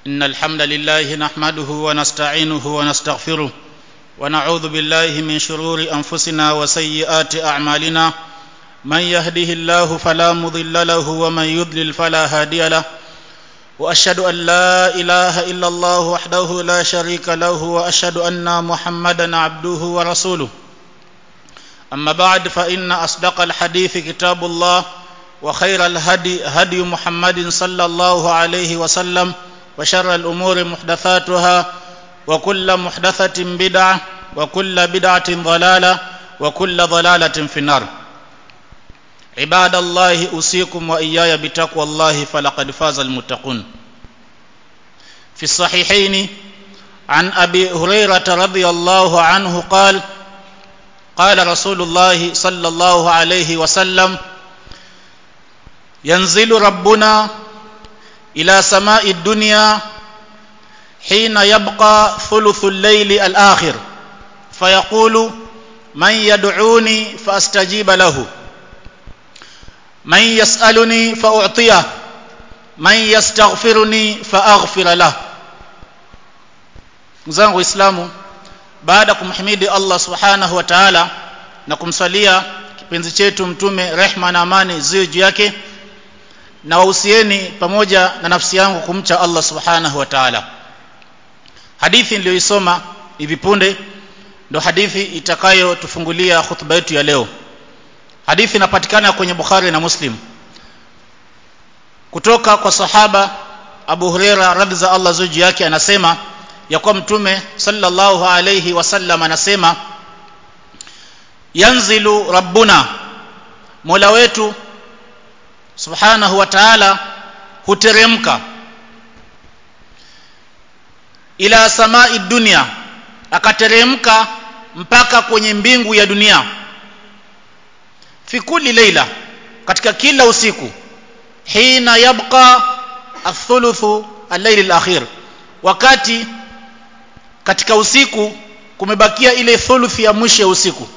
إن الحمد لله نحمده ونستعينه ونستغفره ونعوذ بالله من شرور أنفسنا وسيئات أعمالنا من يهده الله فلا مضل له ومن يضلل فلا هادي له وأشهد أن لا إله إلا الله وحده لا شريك له وأشهد أن محمدا عبده ورسوله أما بعد فإن أصدق الحديث كتاب الله وخير الهدي هدي محمد صلى الله عليه وسلم وشر الأمور محدثاتها وكل محدثة بدعة وكل بدعة ضلالة وكل ضلالة في النار عباد الله أوصيكم وإياي بتقوى الله فلقد فاز المتقون في الصحيحين عن أبي هريرة رضي الله عنه قال قال رسول الله صلى الله عليه وسلم ينزل ربنا إلى سماء الدنيا حين يبقى ثلث الليل الآخر فيقول من يدعوني فأستجيب له من يسألني فأعطيه من يستغفرني فأغفر له mzangu waislamu baada ya kumhimidi allah subhanahu wa taala na kumsalia kipenzi chetu mtume rehma na amani ziwe juu yake na wahusieni pamoja na nafsi yangu kumcha allah subhanahu wa taala hadithi niliyoisoma hivi punde ndo hadithi itakayotufungulia hutuba yetu ya leo hadithi inapatikana kwenye bukhari na muslim kutoka kwa sahaba abu hureira radhi za allah zuji yake anasema ya kuwa mtume sallallahu alayhi wasallam anasema yanzilu rabbuna mola wetu subhanahu wa ta'ala huteremka ila samai dunia akateremka mpaka kwenye mbingu ya dunia fi kulli leila katika kila usiku hina yabqa athuluthu al-layl al-akhir wakati katika usiku kumebakia ile thuluthi ya mwisho ya usiku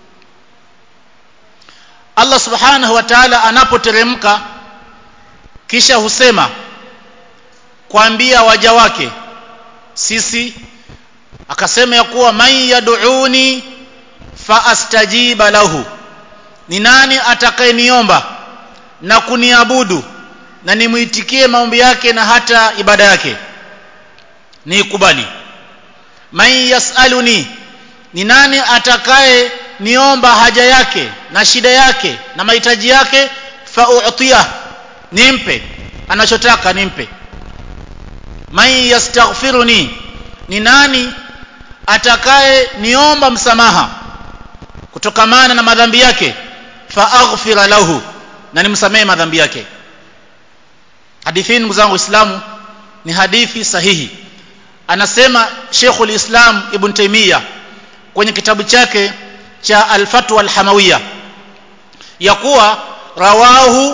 Allah subhanahu wa ta'ala anapoteremka kisha husema kuambia waja wake sisi akasema ya kuwa man yad'uni fa astajiba lahu ni nani atakayeniomba na kuniabudu na nimuitikie maombi yake na hata ibada yake niikubali man yasaluni ni nani atakaye niomba haja yake na shida yake na mahitaji yake fa u'tiya nimpe anachotaka nimpe man yastaghfiruni ni nani atakaye niomba msamaha kutokamana na madhambi yake fa aghfira lahu na nimsamehe madhambi yake hadithi hii ndugu zangu waislamu ni hadithi sahihi anasema Sheikhul Islam Ibn Taymiyyah kwenye kitabu chake cha Al-Fatwa Al-Hamawiyya ya kuwa rawahu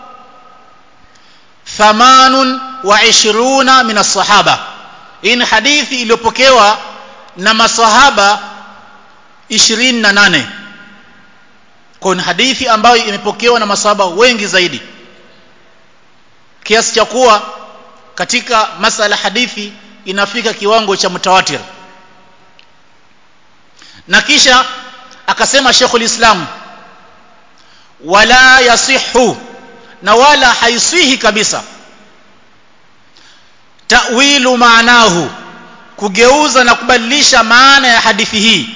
thamanun wa ishiruna min as-sahaba hii ni hadithi iliyopokewa na masahaba 28 kwa ni hadithi ambayo imepokewa na masahaba wengi zaidi kiasi cha kuwa katika masala hadithi inafika kiwango cha mutawatir na kisha akasema Sheikhul Islam wala yasihu na wala haisihi kabisa ta'wilu maanahu kugeuza na kubadilisha maana ya hadithi hii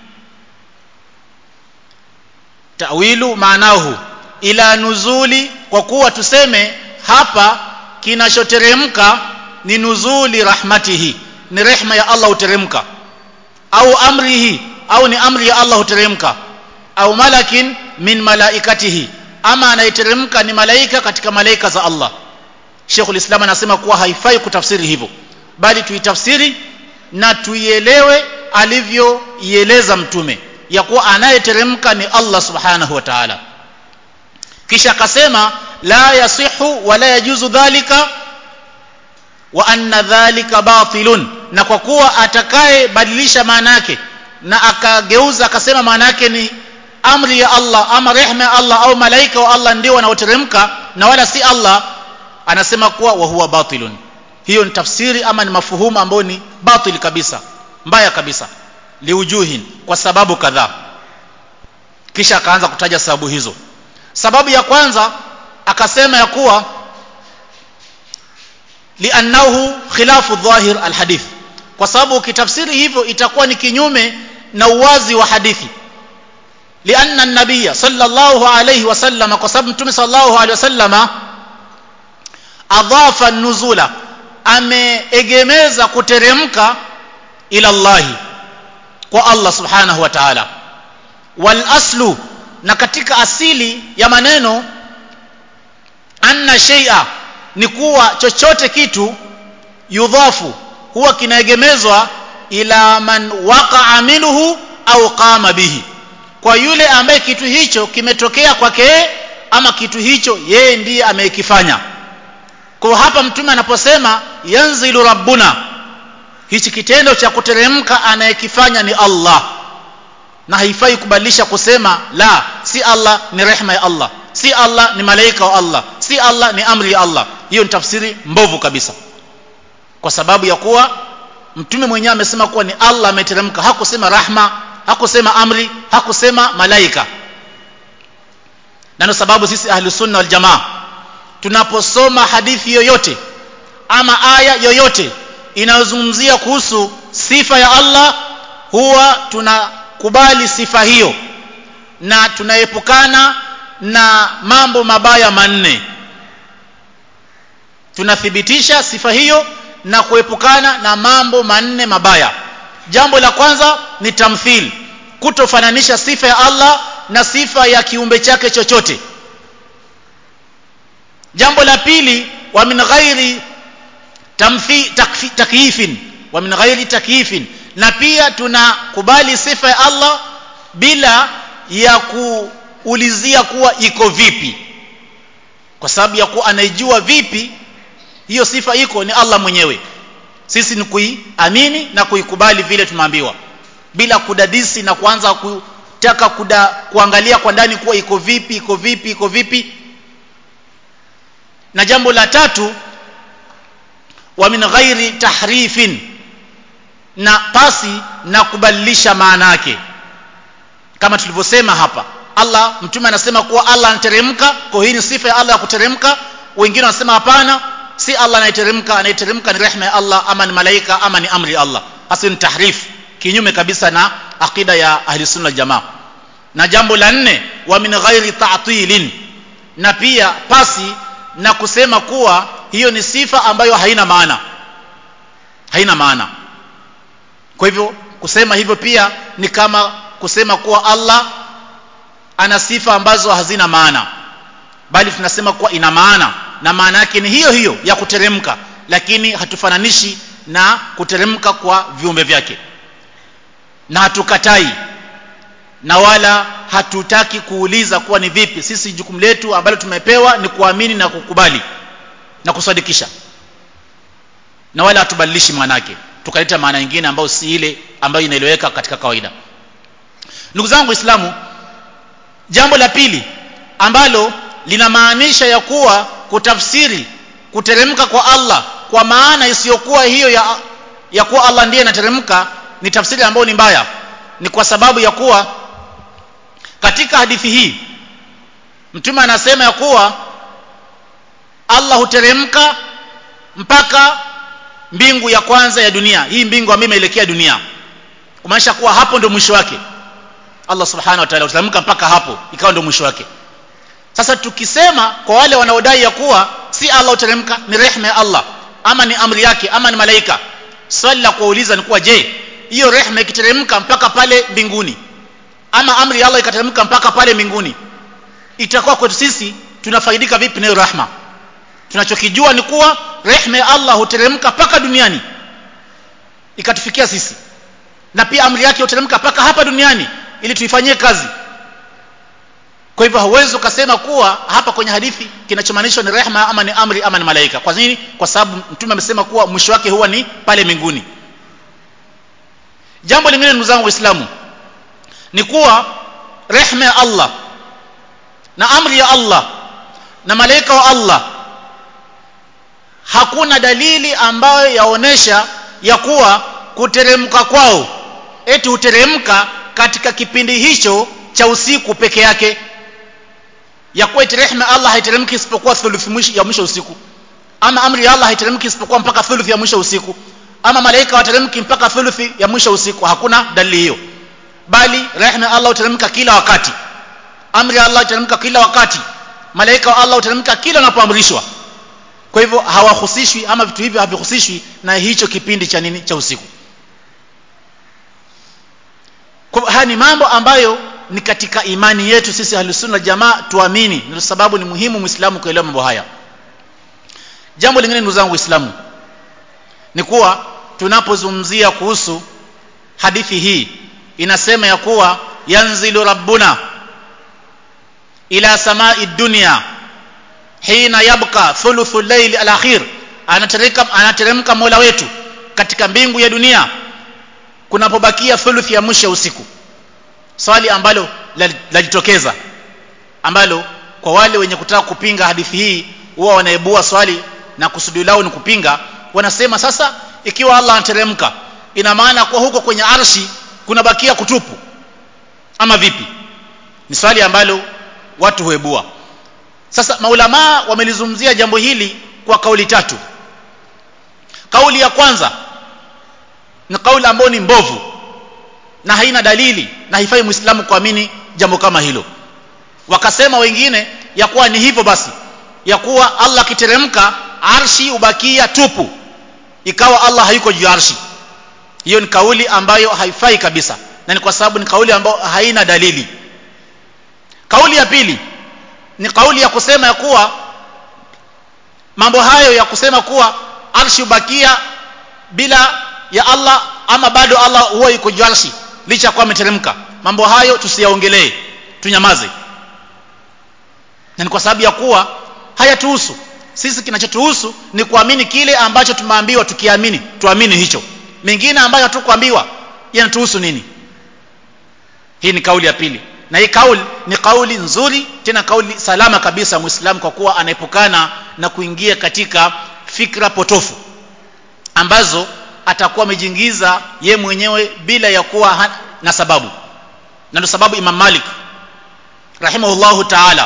ta'wilu maanahu ila nuzuli kwa kuwa tuseme hapa kinachoteremka ni nuzuli rahmatihi ni rehma ya Allah huteremka au amrihi au ni amri ya Allah huteremka au malakin min malaikatihi ama anayeteremka ni malaika katika malaika za Allah Sheikhul Islam anasema kuwa haifai kutafsiri hivyo bali tuitafsiri na tuielewe alivyoieleza mtume ya kuwa anayeteremka ni Allah subhanahu wa ta'ala kisha akasema la yasihu wala yajuzu dhalika wa anna dhalika batilun na kwa kuwa atakaye badilisha maana yake na akageuza akasema maana yake ni amri ya Allah ama rehema ya Allah au malaika wa Allah ndio wanaoteremka na wala si Allah anasema kuwa wa huwa batilun hiyo ni tafsiri ama ni mafuhumu ambayo ni batil kabisa mbaya kabisa liujuhin kwa sababu kadhaa kisha akaanza kutaja sababu hizo sababu ya kwanza akasema ya kuwa liannahu khilafu dhahir alhadith kwa sababu ukitafsiri hivyo itakuwa ni kinyume na uwazi wa hadithi lianna an-nabiyya sallallahu alayhi wasallam kwa sababu mtume sallallahu alayhi wasallama adhafa nuzula ameegemeza kuteremka ila Allah kwa Allah subhanahu wa ta'ala wal aslu na katika asili ya maneno anna shay'a ni kuwa chochote kitu yudhafu huwa kinaegemezwa ila man waqa'a minhu au qama bihi kwa yule ambaye kitu hicho kimetokea kwake ama kitu hicho yeye ndiye amekifanya kwa hapa mtume anaposema yanzilu rabbuna hichi kitendo cha kuteremka anayekifanya ni Allah na haifai kubadilisha kusema la si Allah ni rehma ya Allah si Allah ni malaika wa Allah si Allah ni amri ya Allah hiyo ni tafsiri mbovu kabisa kwa sababu ya kuwa mtume mwenyewe amesema kuwa ni Allah ameteremka hakusema rahma hakusema amri hakusema malaika na ndio sababu sisi ahli sunna wal jamaa tunaposoma hadithi yoyote ama aya yoyote inayozungumzia kuhusu sifa ya Allah huwa tunakubali sifa hiyo na tunaepukana na mambo mabaya manne tunathibitisha sifa hiyo na kuepukana na mambo manne mabaya jambo la kwanza ni tamthil kutofananisha sifa ya Allah na sifa ya kiumbe chake chochote jambo la pili wa min ghairi tamthi takfi, takyifin wa min ghairi takyifin na pia tunakubali sifa ya Allah bila ya kuulizia kuwa iko vipi kwa sababu ya kuwa anaijua vipi hiyo sifa iko ni Allah mwenyewe sisi ni kuiamini na kuikubali vile tumeambiwa bila kudadisi na kuanza kutaka kuda, kuangalia kwa ndani kuwa iko vipi iko vipi iko vipi na jambo la tatu wa min ghairi tahrifin na pasi na kubadilisha maana yake kama tulivyosema hapa Allah mtume anasema kuwa Allah anateremka kwa hii ni sifa ya Allah ya kuteremka wengine wanasema hapana si Allah anayeteremka anayeteremka ni rehema ya Allah ama ni malaika ama ni amri ya Allah hasa ni tahrif kinyume kabisa na akida ya ahli sunna jamaa na jambo la nne wa min ghairi ta'tilin na pia pasi na kusema kuwa hiyo ni sifa ambayo haina maana haina maana kwa hivyo kusema hivyo pia ni kama kusema kuwa Allah ana sifa ambazo hazina maana bali tunasema kuwa ina maana na maana yake ni hiyo hiyo ya kuteremka lakini hatufananishi na kuteremka kwa viumbe vyake na hatukatai na wala hatutaki kuuliza kuwa ni vipi sisi jukumu letu ambalo tumepewa ni kuamini na kukubali na kusadikisha na wala hatubadilishi maana yake tukaleta maana nyingine ambayo si ile ambayo inaeleweka katika kawaida ndugu zangu waislamu jambo la pili ambalo linamaanisha ya kuwa kutafsiri kuteremka kwa Allah kwa maana isiyokuwa hiyo ya, ya kuwa Allah ndiye anateremka ni tafsiri ambayo ni mbaya ni kwa sababu ya kuwa katika hadithi hii mtume anasema ya kuwa Allah huteremka mpaka mbingu ya kwanza ya dunia hii mbingu ambayo imeelekea dunia kumaanisha kuwa hapo ndio mwisho wake Allah subhanahu wa ta'ala huteremka mpaka hapo ikawa ndio mwisho wake sasa tukisema kwa wale wanaodai ya kuwa si Allah uteremka ni rehema ya Allah ama ni amri yake ama ni malaika swali la kuuliza ni kuwa je hiyo rehema ikiteremka mpaka pale mbinguni ama amri ya Allah ikateremka mpaka pale mbinguni itakuwa kwetu sisi tunafaidika vipi na hiyo rahma tunachokijua ni kuwa rehema ya Allah huteremka mpaka duniani ikatufikia sisi na pia amri yake huteremka mpaka hapa duniani ili tuifanyie kazi kwa hivyo hauwezi ukasema kuwa hapa kwenye hadithi kinachomaanishwa ni rehema ama ni amri ama ni malaika kwa nini kwa sababu mtume amesema kuwa mwisho wake huwa ni pale mbinguni jambo lingine ndugu zangu waislamu ni kuwa rehema ya Allah na amri ya Allah na malaika wa Allah hakuna dalili ambayo yaonesha ya kuwa kuteremka kwao eti huteremka katika kipindi hicho cha usiku peke yake ya kuwa eti rehema Allah haiteremki isipokuwa thuluthi ya mwisho usiku ama amri ya Allah haiteremki isipokuwa mpaka thuluthi ya mwisho usiku ama malaika wateremki mpaka thuluthi ya mwisho usiku hakuna dalili hiyo bali rehema Allah huteremka kila wakati amri ya Allah huteremka kila wakati malaika wa Allah huteremka kila wanapoamrishwa kwa hivyo hawahusishwi ama vitu hivyo havihusishwi na hicho kipindi cha nini cha usiku kwa haya ni mambo ambayo ni katika imani yetu sisi ahlusunna jamaa tuamini ndio sababu ni muhimu muislamu kuelewa mambo haya jambo lingine ndugu zangu waislamu ni kuwa tunapozungumzia kuhusu hadithi hii inasema ya kuwa yanzilu rabbuna ila samai dunya hina yabqa thuluthu layli alakhir anateremka anateremka Mola wetu katika mbingu ya dunia kunapobakia thuluthi ya mwisho usiku swali ambalo lajitokeza ambalo kwa wale wenye kutaka kupinga hadithi hii huwa wanaibua swali na kusudi lao ni kupinga wanasema sasa ikiwa Allah anateremka ina maana kwa huko kwenye arshi kunabakia kutupu ama vipi ni swali ambalo watu huibua sasa maulama wamelizungumzia jambo hili kwa kauli tatu kauli ya kwanza ni kauli ambayo ni mbovu na haina dalili na haifai muislamu kuamini jambo kama hilo wakasema wengine ya kuwa ni hivyo basi ya kuwa Allah akiteremka arshi ubakia tupu ikawa Allah hayuko juu arshi hiyo ni kauli ambayo haifai kabisa na ni kwa sababu ni kauli ambayo haina dalili kauli ya pili ni kauli ya kusema ya kuwa mambo hayo ya kusema kuwa arshi ubakia bila ya Allah ama bado Allah huwa yuko juu arshi licha kwa ameteremka mambo hayo tusiyaongelee tunyamaze na ni kwa sababu ya kuwa hayatuhusu sisi kinachotuhusu ni kuamini kile ambacho tumeambiwa tukiamini tuamini hicho mengine ambayo hatukuambiwa yanatuhusu nini hii ni kauli ya pili na hii kauli ni kauli nzuri tena kauli salama kabisa muislamu kwa kuwa anaepukana na kuingia katika fikra potofu ambazo atakuwa amejiingiza ye mwenyewe bila ya kuwa na sababu na ndio sababu Imam Malik rahimahullahu ta'ala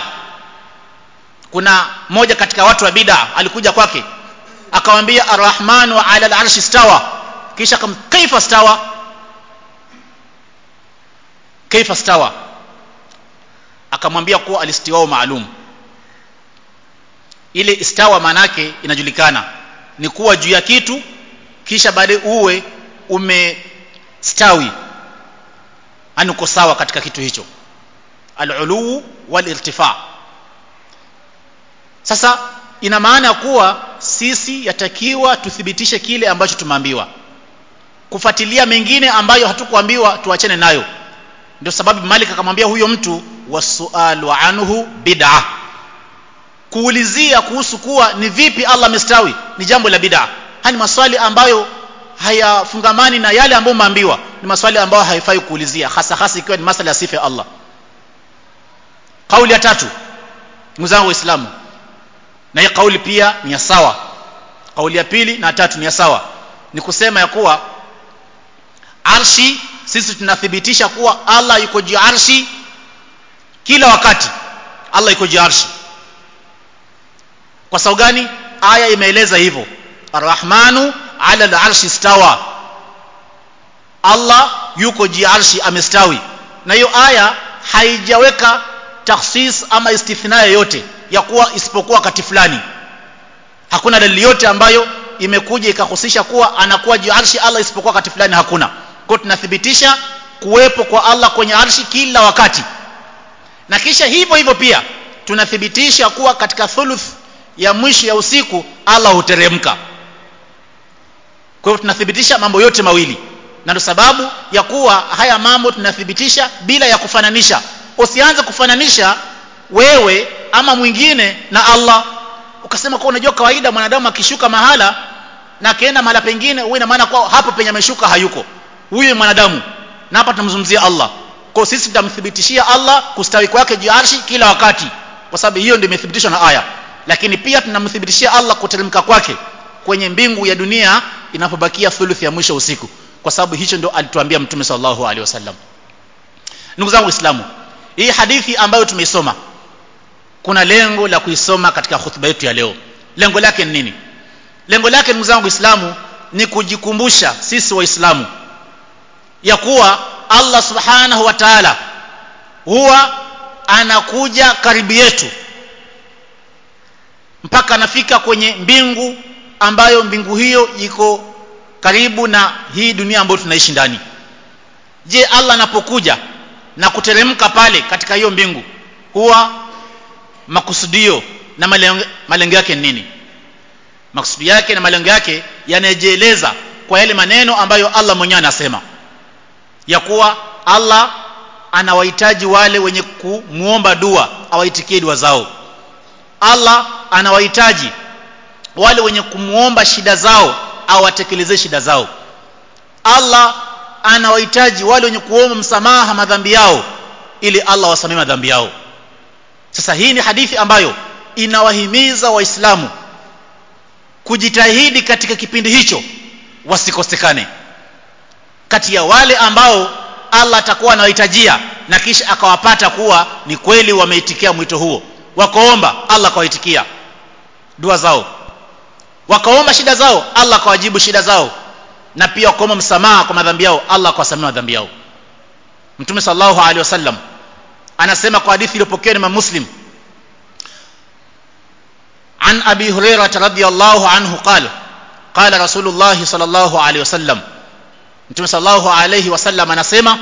kuna mmoja katika watu wa bid'a alikuja kwake akamwambia arrahmanu ala al-arshi stawa kisha kam kaifa stawa kaifa stawa akamwambia kuwa alistiwao maalum ile istawa manake inajulikana ni kuwa juu ya kitu kisha baadaye uwe umestawi ani uko sawa katika kitu hicho al-uluu wal-irtifa sasa ina maana kuwa sisi yatakiwa tuthibitishe kile ambacho tumeambiwa kufuatilia mengine ambayo hatukuambiwa tuachane nayo ndio sababu Malik akamwambia huyo mtu wasualu anhu bid'a kuulizia kuhusu kuwa ni vipi Allah amestawi ni jambo la bid'a hani maswali ambayo hayafungamani na yale ambayo umeambiwa ni maswali ambayo haifai kuulizia hasa hasa ikiwa ni masala ya sifa ya Allah kauli ya tatu mzangu waislamu na hii kauli pia ni ya sawa kauli ya pili na tatu ni ya sawa ni kusema ya kuwa arshi sisi tunathibitisha kuwa Allah yuko juu arshi kila wakati Allah yuko juu arshi kwa sababu gani aya imeeleza hivyo arrahmanu ala al-arshi stawa Allah yuko juu arshi amestawi na hiyo aya haijaweka takhsis ama istithna yoyote ya kuwa isipokuwa wakati fulani hakuna dalili yote ambayo imekuja ikahusisha kuwa anakuwa juu arshi Allah isipokuwa wakati fulani hakuna kwa tunathibitisha kuwepo kwa Allah kwenye arshi kila wakati na kisha hivyo hivyo pia tunathibitisha kuwa katika thuluth ya mwisho ya usiku Allah huteremka kwa hiyo tunathibitisha mambo yote mawili na ndio sababu ya kuwa haya mambo tunathibitisha bila ya kufananisha usianze kufananisha wewe ama mwingine na Allah ukasema kwa unajua kawaida mwanadamu akishuka mahala na akaenda mahala pengine huwa ina maana kwa hapo penye ameshuka hayuko huyu mwanadamu na hapa tunamzungumzia Allah kwa sisi tutamthibitishia Allah kustawi kwake juu arshi kila wakati kwa sababu hiyo ndio imethibitishwa na aya lakini pia tunamthibitishia Allah kuteremka kwake kwenye mbingu ya dunia inapobakia thuluthi ya mwisho usiku kwa sababu hicho ndio alituambia mtume sallallahu alaihi wasallam ndugu zangu waislamu hii hadithi ambayo tumeisoma kuna lengo la kuisoma katika hutuba yetu ya leo lengo lake ni nini lengo lake ndugu zangu waislamu ni kujikumbusha sisi waislamu ya kuwa Allah subhanahu wa ta'ala huwa anakuja karibu yetu mpaka anafika kwenye mbingu ambayo mbingu hiyo iko karibu na hii dunia ambayo tunaishi ndani je Allah anapokuja na kuteremka pale katika hiyo mbingu huwa makusudio na malengo, malengo yake ni nini makusudi yake na malengo yake yanajieleza kwa yale maneno ambayo Allah mwenyewe anasema ya kuwa Allah anawahitaji wale wenye kumuomba dua awaitikie dua zao Allah anawahitaji wale wenye kumuomba shida zao awatekelezee shida zao Allah anawahitaji wale wenye kuomba msamaha madhambi yao ili Allah wasamee madhambi yao sasa hii ni hadithi ambayo inawahimiza waislamu kujitahidi katika kipindi hicho wasikosekane kati ya wale ambao Allah atakuwa anawahitajia na kisha akawapata kuwa ni kweli wameitikia mwito huo wakaomba Allah akawaitikia dua zao wakaomba shida zao Allah akawajibu shida zao na pia wakaomba msamaha kwa madhambi yao Allah akawasamea madhambi yao Mtume sallallahu alaihi wasallam anasema kwa hadithi iliyopokewa na Muslim عن أبي هريرة رضي الله عنه قال قال رسول الله صلى الله عليه وسلم Mtume sallallahu alayhi wasallam anasema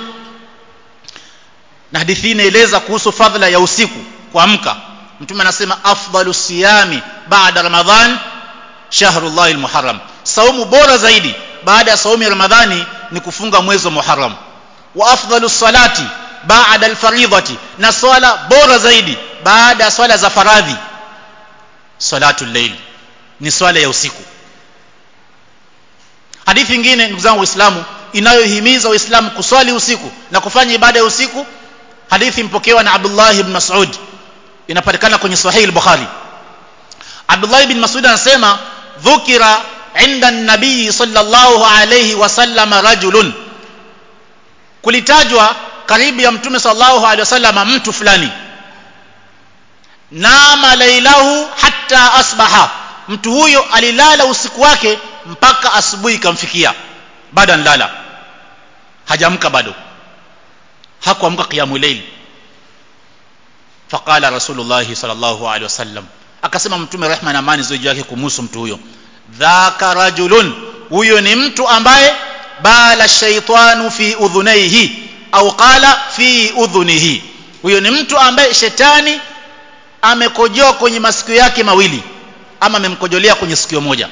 na hadithi inaeleza kuhusu fadhila ya usiku kuamka Mtume anasema afdalu siyami baada Ramadhan shahrullahi almuharram saumu bora zaidi baada ya saumu ya Ramadhani ni kufunga mwezi wa Muharram wa afdalu salati baada alfaridhati na swala bora zaidi baada ya swala za faradhi salatul layl ni swala ya usiku hadithi nyingine ndugu zangu waislamu inayohimiza waislamu kuswali usiku na kufanya ibada ya usiku hadithi mpokewa na Abdullah ibn Mas'ud inapatikana kwenye sahih al-Bukhari Abdullah ibn Mas'ud anasema dhukira inda an-nabii sallallahu alayhi wasallam rajulun kulitajwa karibu ya mtume sallallahu alayhi wasallam mtu fulani nama lailahu hatta asbaha mtu huyo alilala usiku wake mpaka asubuhi ikamfikia bado anlala hajamka bado hakuamka qiyamul layl faqala rasulullah sallallahu alaihi wasallam akasema mtume rehma na amani ziwe yake kumhusu mtu huyo dhaka rajulun huyo ni mtu ambaye bala shaitanu fi udhunaihi au qala fi udhunihi huyo ni mtu ambaye shetani amekojoa kwenye masikio yake mawili ama amemkojolea kwenye sikio moja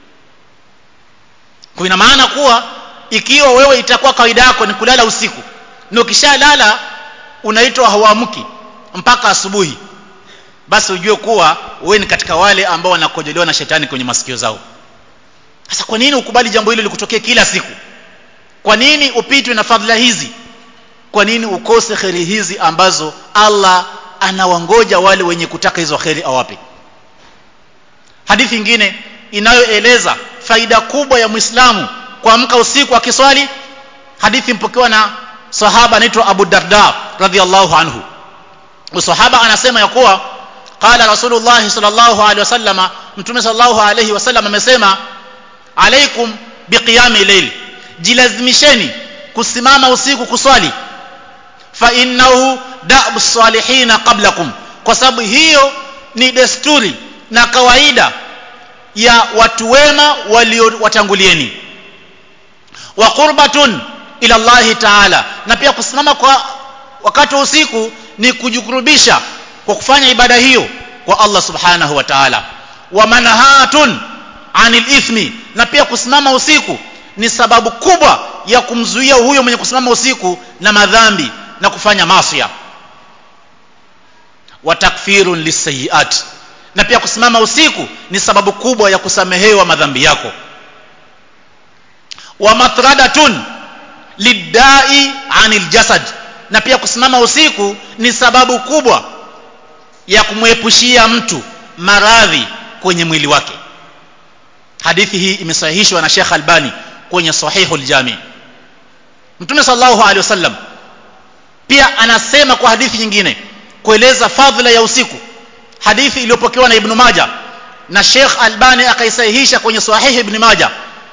kwa ina maana kuwa ikiwa wewe itakuwa kawaida yako ni kulala usiku na ukishalala unaitwa hauamki mpaka asubuhi basi ujue kuwa wewe ni katika wale ambao wanakojolewa na shetani kwenye masikio zao sasa kwa nini ukubali jambo hilo likutokee kila siku kwa nini upitwe na fadhila hizi kwa nini ukose kheri hizi ambazo Allah anawangoja wale wenye kutaka hizo kheri awape hadithi nyingine inayoeleza faida kubwa ya Muislamu kuamka usiku akiswali hadithi mpokewa na sahaba anaitwa Abu Darda radhiallahu anhu sahaba anasema ya kuwa qala rasulullah sallallahu alaihi wasallam mtume sallallahu alaihi wasallam amesema alaikum biqiyami layl jilazimisheni kusimama usiku kuswali fa innahu da'bu salihina qablakum kwa sababu hiyo ni desturi na kawaida ya watu wema waliowatangulieni wa qurbatun ila Allah ta'ala na pia kusimama kwa wakati wa usiku ni kujikurubisha kwa kufanya ibada hiyo kwa Allah subhanahu wa ta'ala wa manhatun anil ithmi na pia kusimama usiku ni sababu kubwa ya kumzuia huyo mwenye kusimama usiku na madhambi na kufanya masia wa takfirun lisayiat na pia kusimama usiku ni sababu kubwa ya kusamehewa madhambi yako wa matradatun lidai anil jasad na pia kusimama usiku ni sababu kubwa ya kumwepushia mtu maradhi kwenye mwili wake hadithi hii imesahihishwa na Sheikh Albani kwenye Sahihul Jami Mtume sallallahu alaihi wasallam pia anasema kwa hadithi nyingine kueleza fadhila ya usiku hadithi iliyopokewa na Ibn Majah na Sheikh Albani akaisahihisha kwenye Sahih Ibn Majah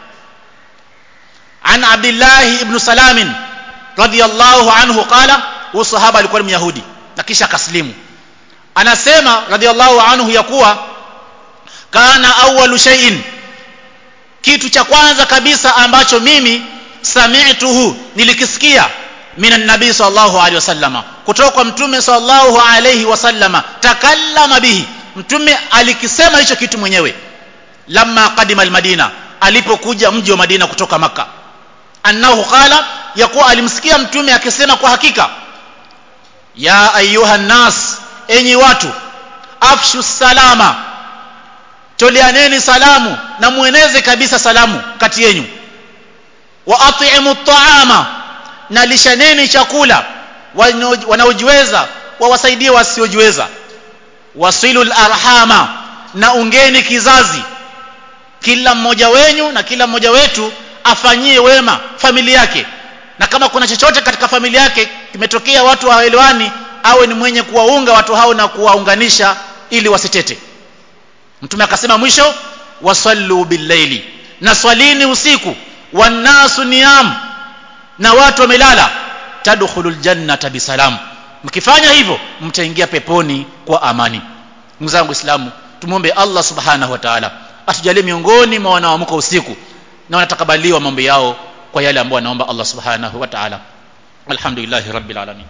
عن عبد الله بن سلام رضي الله عنه قال huyu sahaba alikuwa ni myahudi na kisha akaslimu anasema radhiallahu anhu ya kuwa kana awwalu shay'in kitu cha kwanza kabisa ambacho mimi sami'tuhu nilikisikia minan nabii sallallahu alaihi wasallama kutoka kwa mtume sallallahu alaihi wasallama takallama bihi mtume alikisema hicho kitu mwenyewe lamma qadima almadina alipokuja mji wa madina kutoka maka annahu qala yakuwa alimsikia mtume akisema kwa hakika ya ayuha nas enyi watu afshu salama toleaneni salamu na mueneze kabisa salamu kati yenu wa at'imu at'ama na lishaneni chakula wanaojiweza wawasaidie wasiojiweza wasilul arhama na ungeni kizazi kila mmoja wenyu na kila mmoja wetu afanyie wema familia yake na kama kuna chochote katika familia yake kimetokea watu hawaelewani awe ni mwenye kuwaunga watu hao na kuwaunganisha ili wasitete mtume akasema mwisho wasallu billaili na swalini usiku wannasu niyam na watu wamelala tadkhulul jannata bisalam mkifanya hivyo mtaingia peponi kwa amani ndugu zangu waislamu tumwombe Allah subhanahu wa ta'ala atujalie miongoni mwa wanaoamka usiku na wanatakabaliwa mambo yao kwa yale ambayo anaomba Allah subhanahu wa ta'ala alhamdulillah rabbil alamin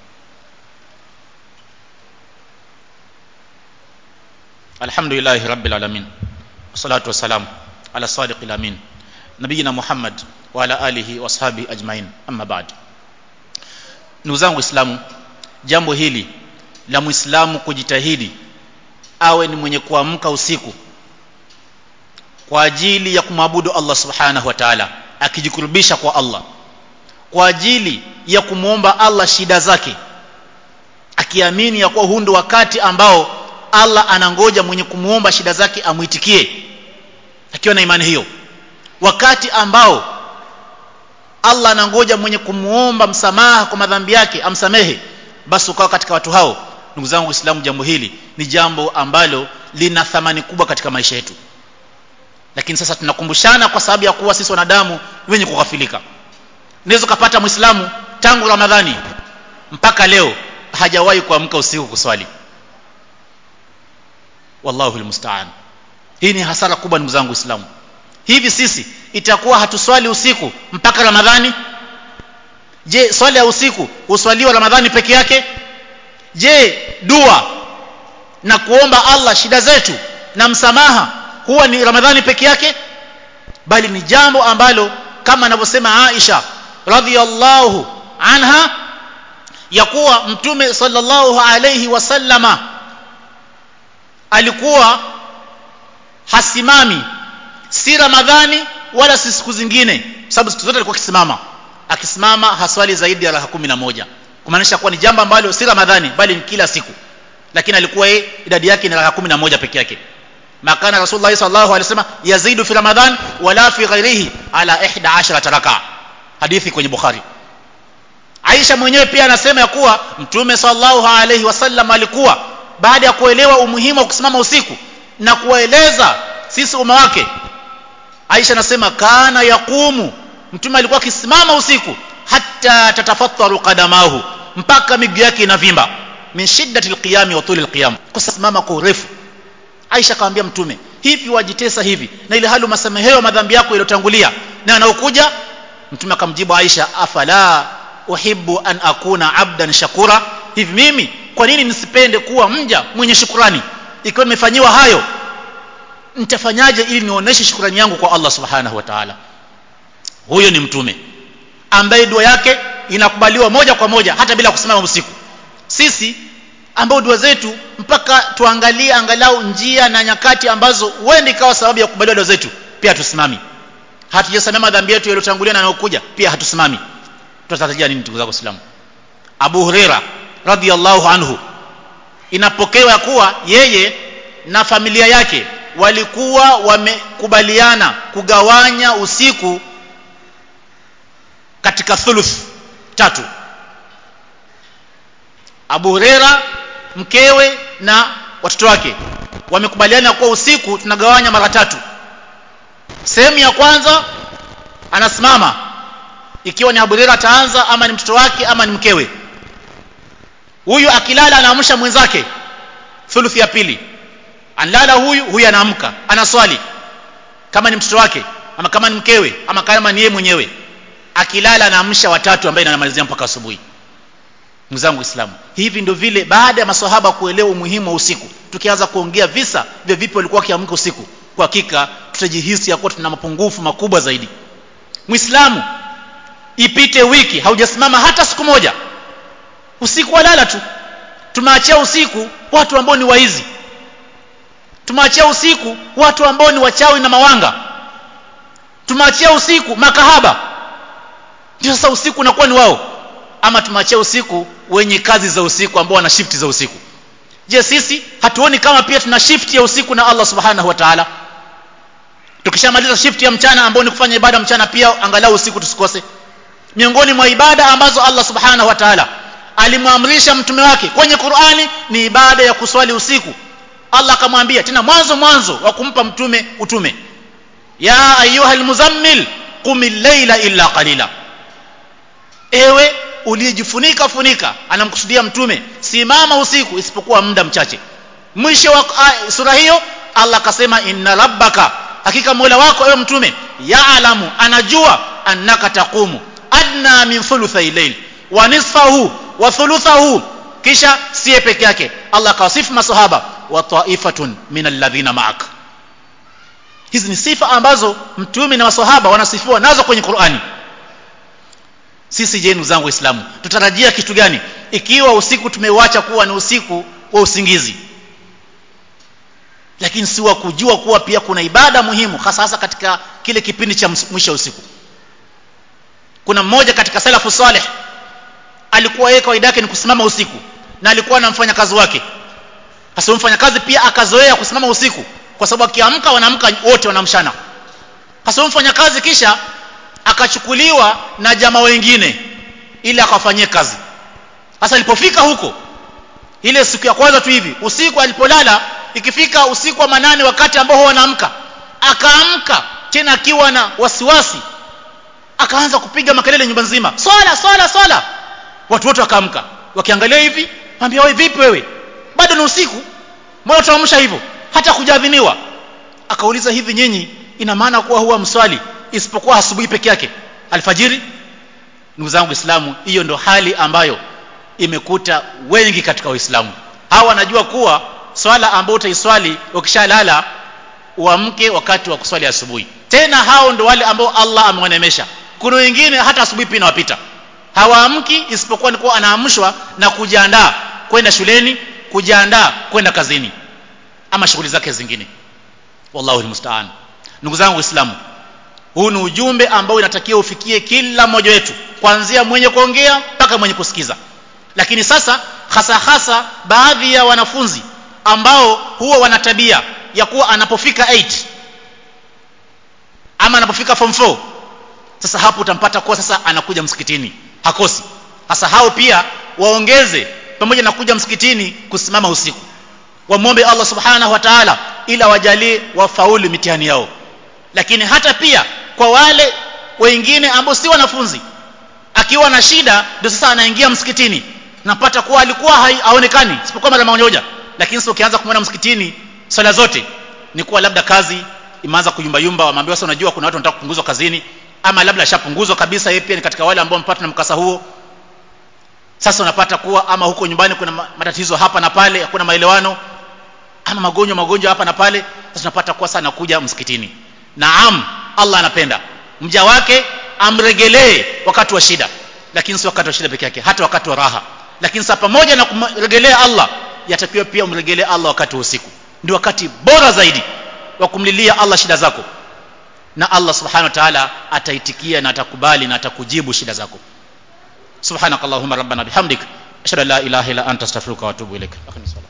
alhamdulillah rabbil alamin wassalatu wassalamu ala sadiqil amin nabiyina muhammad wa ala alihi washabihi ajmain amma ba'd ndugu zangu waislamu jambo hili la muislamu kujitahidi awe ni mwenye kuamka usiku kwa ajili ya kumwabudu Allah subhanahu wa ta'ala akijikurubisha kwa Allah kwa ajili ya kumwomba Allah shida zake akiamini ya kuwa huu ndio wakati ambao Allah anangoja mwenye kumwomba shida zake amuitikie akiwa na imani hiyo wakati ambao Allah anangoja mwenye kumwomba msamaha kwa madhambi yake amsamehe basi ukawa katika watu hao ndugu zangu Uislamu jambo hili ni jambo ambalo lina thamani kubwa katika maisha yetu lakini sasa tunakumbushana kwa sababu ya kuwa sisi wanadamu wenye kughafilika unaweza kupata muislamu tangu ramadhani mpaka leo hajawahi kuamka usiku kuswali wallahu almusta'an hii ni hasara kubwa ndugu zangu waislamu hivi sisi itakuwa hatuswali usiku mpaka ramadhani je swali ya usiku uswaliwa ramadhani peke yake je dua na kuomba Allah shida zetu na msamaha huwa ni ramadhani peke yake bali ni jambo ambalo kama anavyosema Aisha radhiyallahu anha ya kuwa mtume sallallahu alayhi wasallama alikuwa hasimami si ramadhani wala si siku zingine sababu siku zote alikuwa akisimama akisimama haswali zaidi ya rakaa moja kumaanisha kuwa ni jambo ambalo si ramadhani bali ni kila siku lakini alikuwa yeye idadi yake ni rakaa moja peke yake makana rasulullah sallallahu alaihi wasallam yazidu fi ramadhan wala fi ghairihi ala 11 raka hadithi kwenye bukhari Aisha mwenyewe pia anasema ya kuwa mtume sallallahu alaihi wasallam alikuwa baada ya kuelewa umuhimu wa kusimama usiku na kuwaeleza sisi umma wake Aisha anasema kana yaqumu mtume alikuwa akisimama usiku hatta tatafattaru qadamahu mpaka miguu yake inavimba min shiddati alqiyami wa tuli alqiyam kusimama kwa urefu Aisha akamwambia mtume hivi wajitesa hivi na ile hali masameheo madhambi yako yaliyotangulia na anaokuja mtume akamjibu Aisha afala uhibbu an akuna abdan shakura hivi mimi kwa nini nisipende kuwa mja mwenye shukrani ikiwa nimefanyiwa hayo nitafanyaje ili nioneshe shukrani yangu kwa Allah subhanahu wa ta'ala huyo ni mtume ambaye dua yake inakubaliwa moja kwa moja hata bila kusimama usiku sisi ambao dua zetu mpaka tuangalie angalau njia na nyakati ambazo huenda ikawa sababu ya kukubaliwa dua zetu pia hatusimami hatujasamea madhambi yetu yaliyotangulia na yanayokuja pia hatusimami tutatarajia nini ndugu zako Waislamu Abu Huraira radhiyallahu anhu inapokewa kuwa yeye na familia yake walikuwa wamekubaliana kugawanya usiku katika thuluth tatu Abu Huraira mkewe na watoto wake wamekubaliana kuwa usiku tunagawanya mara tatu sehemu ya kwanza anasimama ikiwa ni Abu Huraira ataanza ama ni mtoto wake ama ni mkewe huyu akilala anaamsha mwenzake thuluthi ya pili analala huyu huyu anaamka anaswali kama ni mtoto wake ama kama ni mkewe ama kama ni yeye mwenyewe akilala anaamsha watatu ambaye anamalizia mpaka asubuhi mzangu Uislamu hivi ndio vile baada ya maswahaba kuelewa umuhimu wa usiku tukianza kuongea visa vya vipi walikuwa wakiamka usiku kwa hakika tutajihisi ya kuwa tuna mapungufu makubwa zaidi Muislamu ipite wiki haujasimama hata siku moja usiku walala tu tumeachia usiku watu ambao ni waizi tumeachia usiku watu ambao ni wachawi na mawanga tumeachia usiku makahaba ndio sasa usiku unakuwa ni wao ama tumeachia usiku wenye kazi za usiku ambao wana shift za usiku je sisi hatuoni kama pia tuna shift ya usiku na Allah subhanahu wa ta'ala tukishamaliza shift ya mchana ambao ni kufanya ibada mchana pia angalau usiku tusikose miongoni mwa ibada ambazo Allah subhanahu wa ta'ala alimwamrisha mtume wake kwenye Qur'ani ni ibada ya kuswali usiku Allah akamwambia tena mwanzo mwanzo wa kumpa mtume utume ya ayuhal muzammil qumil layla illa qalila ewe uliyejifunika funika anamkusudia mtume simama usiku isipokuwa muda mchache mwisho wa sura hiyo Allah akasema inna rabbaka hakika Mola wako ewe mtume yaalamu anajua annaka taqumu adna min thuluthay layl wa nisfahu wa thuluthahu kisha siye peke yake Allah akawasifu masahaba wa taifatun min alladhina ma'ak hizi ni sifa ambazo mtume na masahaba wanasifiwa nazo kwenye Qur'ani sisi je ndugu zangu waislamu tutarajia kitu gani ikiwa usiku tumeuacha kuwa ni usiku wa usingizi lakini si wa kujua kuwa pia kuna ibada muhimu hasa hasa katika kile kipindi cha mwisho usiku kuna mmoja katika salafu saleh alikuwa yeye kawaida yake ni kusimama usiku na alikuwa na mfanyakazi wake hasa mfanyakazi pia akazoea kusimama usiku kwa sababu akiamka wanaamka wote wanamshana hasa mfanyakazi kisha akachukuliwa na jamaa wengine ili akawafanyie kazi sasa alipofika huko ile siku ya kwanza tu hivi usiku alipolala ikifika usiku wa manane wakati ambao wanaamka akaamka tena akiwa na wasiwasi akaanza kupiga makelele nyumba nzima swala swala swala watu wote wakaamka wakiangalia hivi mwambia wewe vipi wewe bado ni usiku mbona tuamsha hivyo hata kujadhiniwa akauliza hivi nyinyi ina maana kuwa huwa mswali isipokuwa asubuhi peke yake alfajiri ndugu zangu waislamu hiyo ndo hali ambayo imekuta wengi katika waislamu hawa wanajua kuwa swala ambayo utaiswali ukishalala uamke wakati wa kuswali asubuhi tena hao ndo wale ambao Allah amewanemesha kuna wengine hata asubuhi pia inawapita hawaamki isipokuwa ni kuwa anaamshwa na kujiandaa kwenda shuleni kujiandaa kwenda kazini ama shughuli zake zingine wallahu almusta'an ndugu zangu waislamu huu ni ujumbe ambao inatakiwa ufikie kila mmoja wetu kuanzia mwenye kuongea mpaka mwenye kusikiza lakini sasa hasa hasa baadhi ya wanafunzi ambao huwa wana tabia ya kuwa anapofika 8 ama anapofika form 4 sasa hapo utampata kuwa sasa anakuja msikitini hakosi sasa hao pia waongeze pamoja na kuja msikitini kusimama usiku wamwombe Allah subhanahu wa ta'ala ila wajalie wafaulu mitihani yao lakini hata pia kwa wale wengine ambao si wanafunzi akiwa na shida ndio sasa anaingia msikitini napata kuwa alikuwa haonekani isipokuwa mara moja lakini sasa ukianza kumwona msikitini swala zote ni kuwa labda kazi imeanza kuyumba yumba wameambiwa sasa unajua kuna watu wanataka kupunguzwa kazini ama labda ashapunguzwa kabisa yeye pia ni katika wale ambao wamepata na mkasa huo sasa unapata kuwa ama huko nyumbani kuna matatizo hapa na pale hakuna maelewano ama magonjwa magonjwa hapa na pale sasa unapata kuwa sana kuja msikitini naam Allah anapenda mja wake amregelee wakati wa shida lakini si wakati wa shida peke yake hata wakati wa raha lakini sasa pamoja na kumregelea Allah yatakiwa pia umregelee Allah wakati wa usiku ndio wakati bora zaidi wa kumlilia Allah shida zako na Allah subhanahu wa ta'ala ataitikia na atakubali na atakujibu shida zako subhanakallahumma rabbana bihamdik ashhadu an la ilaha illa anta astaghfiruka wa atubu ilaik